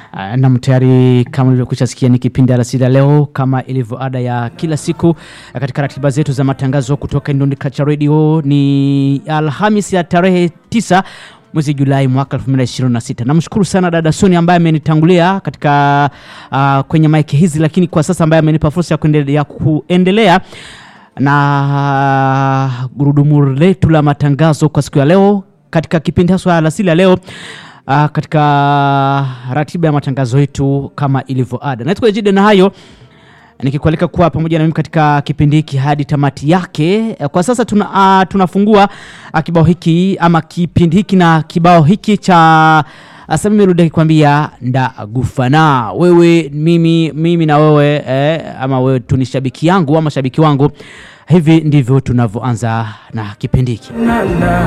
Uh, nam tayari kama ulivyokwisha sikia ni kipindi alasiri ya leo kama ilivyo ada ya kila siku uh, katika ratiba zetu za matangazo kutoka Indoni Culture Radio ni Alhamis ya tarehe tisa mwezi Julai mwaka 2026. Namshukuru sana dada Soni ambaye amenitangulia katika uh, kwenye maiki hizi, lakini kwa sasa ambaye amenipa fursa ya kuendelea, ya kuendelea na gurudumu letu la matangazo kwa siku ya leo katika kipindi haswa alasiri ya leo uh, katika ratiba ya matangazo yetu kama ilivyo ada. Naitwa Ejide na hayo nikikualika kuwa pamoja na mimi katika kipindi hiki hadi tamati yake. Kwa sasa tuna, uh, tunafungua uh, kibao hiki ama kipindi hiki na kibao hiki cha Sami Merudi akikwambia ndagufana wewe mimi, mimi na wewe eh, ama wewe tu ni shabiki yangu ama shabiki wangu. Hivi ndivyo tunavyoanza na kipindi hiki. na, na.